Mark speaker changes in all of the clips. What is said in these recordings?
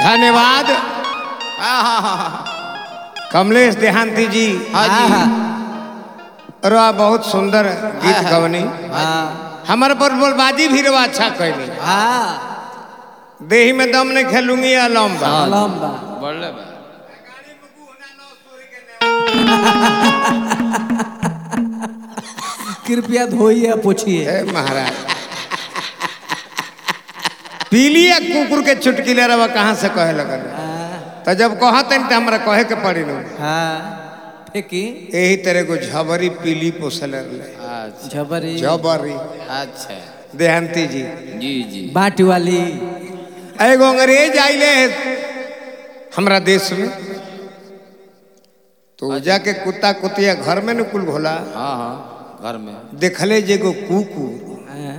Speaker 1: धन्यवाद
Speaker 2: आहा
Speaker 1: कमलेश देहांती जी
Speaker 2: हाँ जी
Speaker 1: रवा बहुत सुंदर गीत गवनी
Speaker 2: हाँ
Speaker 1: हमारे पर बोलबाजी भी रवा अच्छा कैली
Speaker 2: हाँ
Speaker 1: देही में दम नहीं खेलूंगी अलम बा
Speaker 2: लंबा
Speaker 3: बढ़ले बा
Speaker 2: कृपया धोइए पोछिए
Speaker 1: हे महाराज पीलिया कुकुर के चुटकिले रवा कहाँ से कहे लगल तो जब कहते तो हमरा कहे के पड़ी नु
Speaker 2: हाँ फेंकी
Speaker 1: यही तरह को झबरी पीली पोसल रहे
Speaker 3: अच्छा
Speaker 2: झबरी
Speaker 1: झबरी
Speaker 3: अच्छा
Speaker 1: देहांती जी
Speaker 3: जी जी
Speaker 2: बाट वाली
Speaker 1: एगो अंग्रेज आइले हमरा देश में तो जाके कुत्ता कुतिया घर में न कुल घोला
Speaker 3: हाँ हाँ घर में
Speaker 1: देखले जे एगो कुकुर
Speaker 2: हाँ।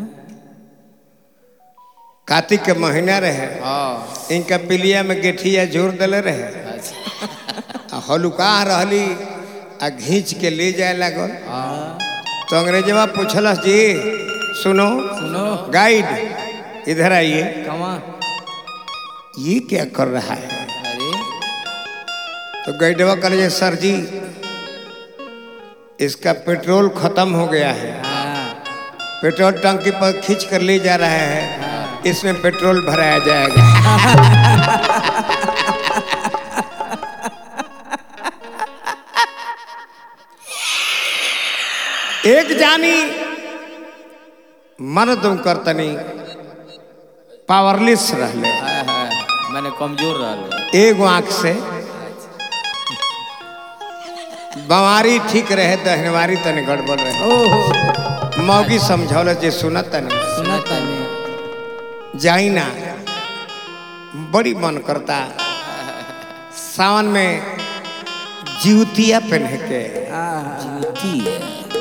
Speaker 1: कार्तिक के महीना रहे
Speaker 3: हाँ
Speaker 1: इनका पिलिया में गेठिया जोर दिले रहे
Speaker 3: अच्छा
Speaker 1: आ हलुका रहली आ घींच के ले जाए लागल तो अंग्रेजवा पूछलस जी सुनो
Speaker 2: सुनो
Speaker 1: गाइड इधर आइए
Speaker 2: कमा
Speaker 1: ये क्या कर रहा है
Speaker 3: अरे
Speaker 1: तो गाइडवा कहे सर जी इसका पेट्रोल खत्म हो गया है
Speaker 2: हाँ
Speaker 1: पेट्रोल टंकी पर खींच कर ले जा रहा है इसमें पेट्रोल भराया जाएगा एक जानी मर्द करतनी पावरलेस रहले
Speaker 3: हाय हाय मैंने कमजोर रहा
Speaker 1: एगो आंख से बमारी ठीक रहे दहनवारी तनी गड़बड़ रहे
Speaker 2: ओहो
Speaker 1: मौगी समझौल जे सुनत तनी
Speaker 2: सुना तानी
Speaker 1: जाई ना बड़ी मन करता सावन में जीवतिया पहन के
Speaker 2: हाँ
Speaker 3: होती है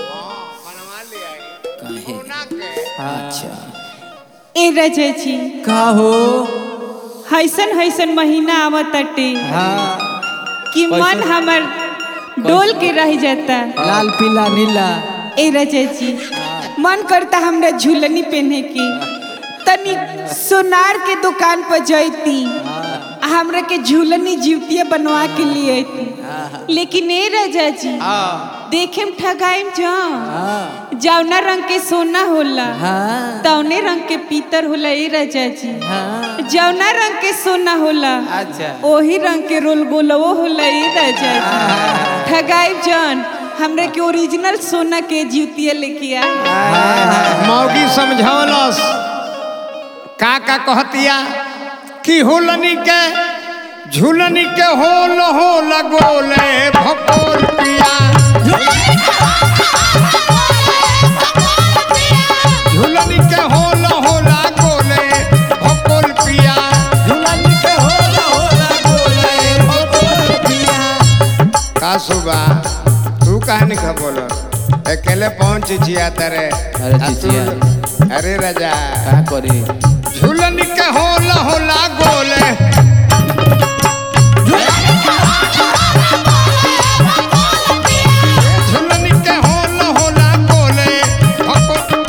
Speaker 3: काहे अच्छा
Speaker 4: ए रजची
Speaker 2: का हो
Speaker 4: हैसन हैसन महीना आवत अटे
Speaker 2: हाँ
Speaker 4: कि मन हमर डोल के रह जाता
Speaker 2: लाल पीला नीला
Speaker 4: ए रजची मन करता हमरा झूलनी पहने की तनी सोनार के दुकान पर जैती आ हमरा के झूलनी जीवतिया बनवा के लिए अइती लेकिन ए रजा जी देखे में ठगाइम जा
Speaker 2: हाँ
Speaker 4: जौना रंग के सोना होला
Speaker 2: हाँ
Speaker 4: तौने रंग के पीतर होला ए रजा जी
Speaker 2: हाँ
Speaker 4: जौना रंग के सोना होला
Speaker 2: अच्छा
Speaker 4: ओही रंग के रोल गोलवो होला ए राजा जी ठगाई जान हमरे के ओरिजिनल सोना के जूतिया लेके आ
Speaker 1: मौगी समझौलस का का कहतिया कि हुलनी के झूलनी के होल होल गोले भकोल पिया झूलनी के होल होला गोले भकोल पिया
Speaker 2: झूलन के होला होला बोले भगोल पिया
Speaker 1: का सुबा तू कहानी का बोल अकेले पहुंच जिया तेरे
Speaker 3: अरे
Speaker 1: आ तू-
Speaker 3: चिचिया।
Speaker 1: अरे राजा
Speaker 3: का करी
Speaker 1: झूलन के होला होला गोले झूलन के होला होला गोले भको-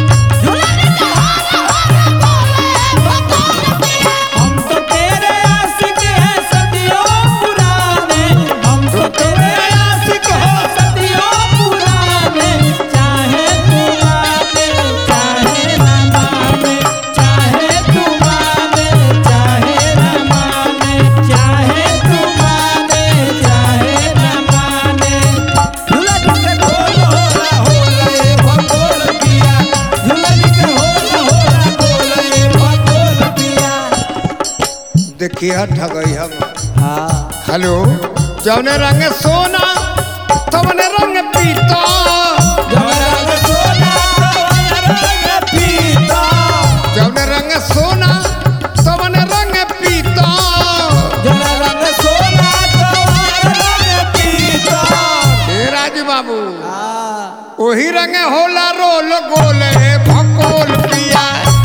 Speaker 2: हम तो तेरे आशिक हैं सदियों पुराने हम तो तेरे आशिक हो सदियों पुराने चाहे तू माने चाहे ना माने चाहे तू माने चाहे ना माने चाहे तू माने चाहे ना माने झूलन के ढोल होला होला भगोल पिया झूलन के होला होला बोले भगोल पिया
Speaker 1: देखिए ठगई हम
Speaker 2: हाँ
Speaker 1: हेलो जौने रंग सोना तवने रंग पीता
Speaker 2: रंग सोना रंग पीता
Speaker 1: जौने रंग सोना तवने रंग पीता
Speaker 2: जरा रंग सोना रंग पीता
Speaker 1: हे राजू बाबू वही रंग होला रोल गोले भकोल पिया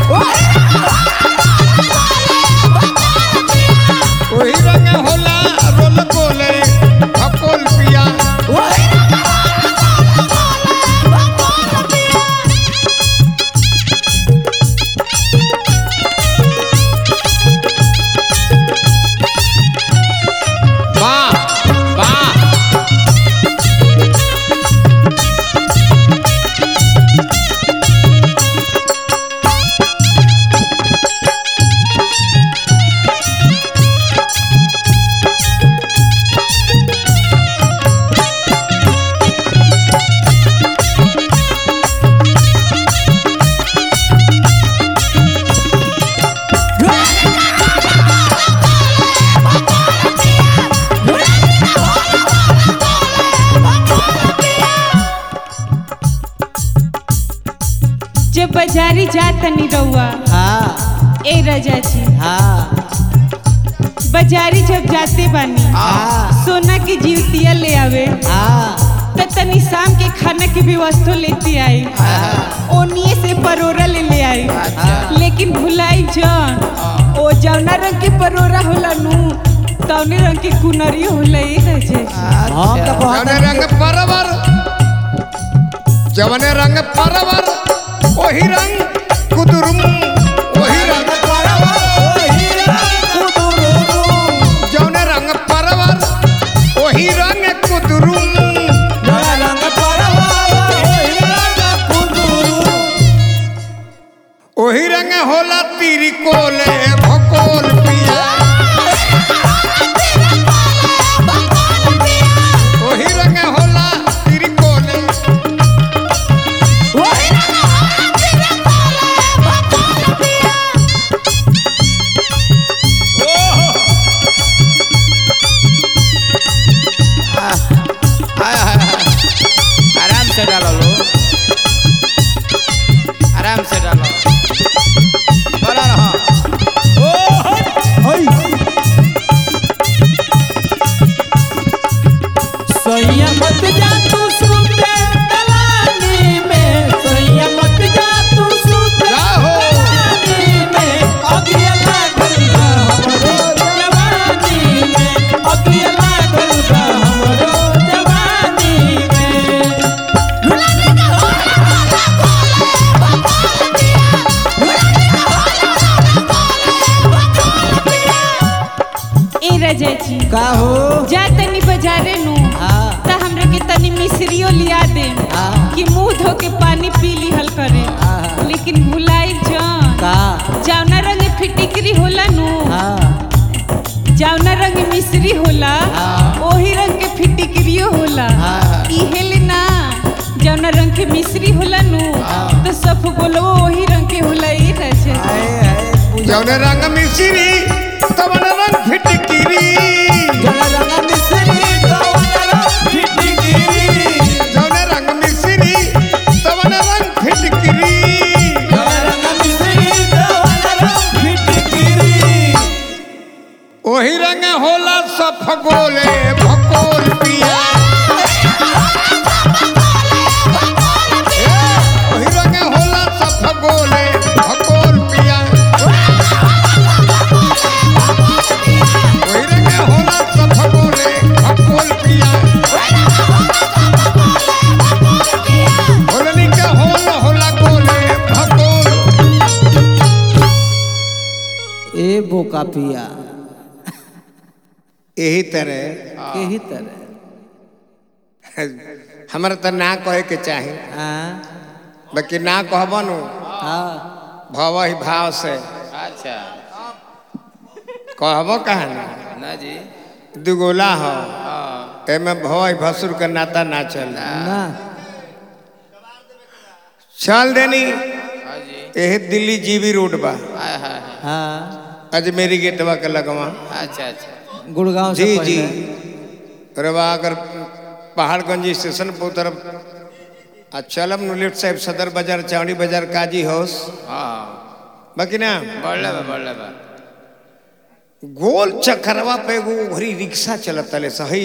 Speaker 1: वही रंग होला रोल गोले भकोल पिया
Speaker 4: बाजारी जा तनी रउआ
Speaker 2: हाँ
Speaker 4: ए रजा जी
Speaker 2: हाँ
Speaker 4: बाजारी जब जाते बानी
Speaker 2: हाँ
Speaker 4: सोना की जीवतिया ले आवे
Speaker 2: हाँ
Speaker 4: त तनी शाम के खाना के व्यवस्था लेते आई ओनिए से परोरा ले ले आई लेकिन भुलाई जान ओ जौना रंग के परोरा होला नु तौने रंग के कुनरी होला ए रजा जी
Speaker 2: हम तो बहुत
Speaker 1: जवने रंग परवर जवने रंग परवर वही रंग कुदुरुम वही रंग जवने रंग परवर वही रंग कुदुरुम वही रंग होला तीरी कोले भकोल पिया वही रंग होला तीरी कोले
Speaker 3: हाय हाय हाय आराम से डालो लो आराम से डालो बोला रहो
Speaker 2: सोया मत जा तू सुते दलानी में सोया मत जा तू सुते
Speaker 1: जाहो।
Speaker 2: दलानी में अगिया लागल बा हमरो जवानी में अगिया लागल बा हमरो जवानी में
Speaker 4: ए रजा जी
Speaker 2: का हो
Speaker 4: जा तनी बाजारे नु
Speaker 2: हाँ
Speaker 4: त हमरा के तनी मिश्रियो लिया दे
Speaker 2: हाँ।
Speaker 4: कि मुंह धो के पानी पी लिहल करे
Speaker 2: हाँ।
Speaker 4: लेकिन भुलाई जान
Speaker 2: का
Speaker 4: जौना रंग फिटिकरी होला नु
Speaker 2: हाँ
Speaker 4: जौना रंग मिश्री होला
Speaker 2: हाँ।
Speaker 4: ओही रंग के फिटिकरियो होला
Speaker 2: हाँ।
Speaker 4: इहे ले ना जौना रंग के मिश्री होला नु तो सब बोलो ओही रंग के होला ई रजा
Speaker 2: हाय हाय पूजा
Speaker 1: जवने रंग मिश्री तवन रंग फिटकिरी
Speaker 2: जला रंगा मिस्री कवना फिटगिरी
Speaker 1: जवने रंग मिश्री तवन रंग फिटकिरी
Speaker 2: जला रंगा मिस्री कवना फिटगिरी
Speaker 1: वही रंग होला सफगोले भकोल पिया ए, वही रंग होला सफगोले भकोल पिया वही रंग होला सफगोले भकोल पिया होलनी के होल होला गोले भकोल
Speaker 2: ए बोका पिया
Speaker 1: यही तरह
Speaker 2: यही तरह
Speaker 1: हमारा तो ना कहे के चाही
Speaker 2: हाँ
Speaker 1: बाकी ना कहबो नु
Speaker 2: हाँ
Speaker 1: भव ही भाव से
Speaker 3: अच्छा
Speaker 1: कहबो कहा ना
Speaker 3: ना जी
Speaker 1: दुगोला हो
Speaker 3: हाँ
Speaker 1: एमे भव ही भसुर का नाता ना चल
Speaker 2: ना
Speaker 1: चल देनी
Speaker 3: हाँ जी
Speaker 1: यही दिल्ली जीबी रोड बा
Speaker 3: हाय हाय हाय
Speaker 2: हाँ
Speaker 1: अजमेरी गेटवा के लगवा
Speaker 3: अच्छा अच्छा
Speaker 2: गुड़गांव से
Speaker 1: जी जी
Speaker 2: पहले
Speaker 1: रवा अगर पहाड़गंज स्टेशन पर उतरब आ चलब नु लेफ्ट साइड सदर बाजार चावड़ी बाजार काजी हाउस
Speaker 3: हाँ
Speaker 1: बाकी ना
Speaker 3: बढ़ले बा बढ़ले बा
Speaker 1: गोल चक्करवा पे एगो घरी रिक्शा चलत तले सही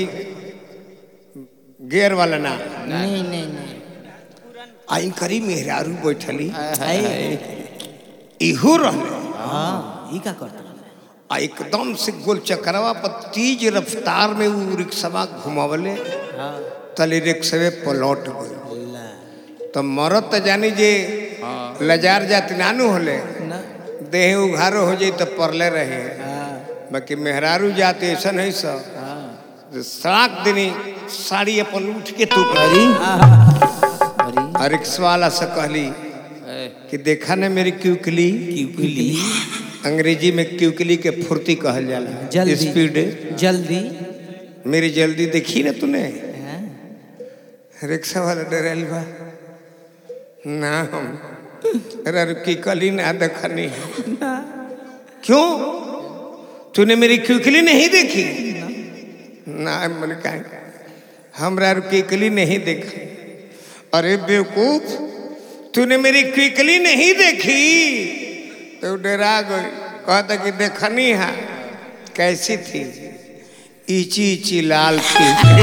Speaker 1: गेयर वाला ना
Speaker 2: नहीं नहीं नहीं
Speaker 1: आई करी मेहरारू बैठली
Speaker 3: हाय हाय
Speaker 1: इहो रहले
Speaker 2: हाँ ई का करता
Speaker 1: आ एकदम से गोल चक्करवा पर तेज रफ्तार में वो रिक्शा घुमावले
Speaker 2: हाँ
Speaker 1: तले रिक्शवे पलट गई
Speaker 2: ला
Speaker 1: तो मरद तो जानी जे लजार जाति नानू होले
Speaker 2: ना
Speaker 1: देह उघारो हो जाई तो परले रहे
Speaker 2: हाँ
Speaker 1: बाकी मेहरारू जाते ऐसा नहीं सब
Speaker 2: हाँ
Speaker 1: सात दिनी साड़ी अपन उठ के तू
Speaker 3: अरे
Speaker 2: अरे
Speaker 1: और रिक्शा वाला से कहली
Speaker 3: ए,
Speaker 1: कि देखा ना मेरी क्यूकली
Speaker 3: क्यूकली
Speaker 1: अंग्रेजी में क्यूकली के फुर्ती कहल जाला
Speaker 2: जल्दी
Speaker 1: स्पीड
Speaker 2: जल्दी
Speaker 1: मेरी जल्दी देखी ना तूने
Speaker 2: हाँ?
Speaker 1: रिक्शा वाला डरल बा ना हम अरे की कली ना देखनी क्यों तूने मेरी क्यूकली नहीं देखी ना मन कहा हमरा की कली नहीं देखा अरे बेवकूफ तूने मेरी क्विकली नहीं देखी तो डरा गई कहता कि देखनी है कैसी थी इची इची लाल थी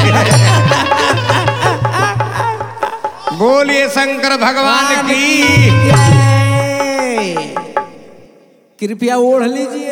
Speaker 1: बोलिए शंकर भगवान की
Speaker 2: कृपया ओढ़ लीजिए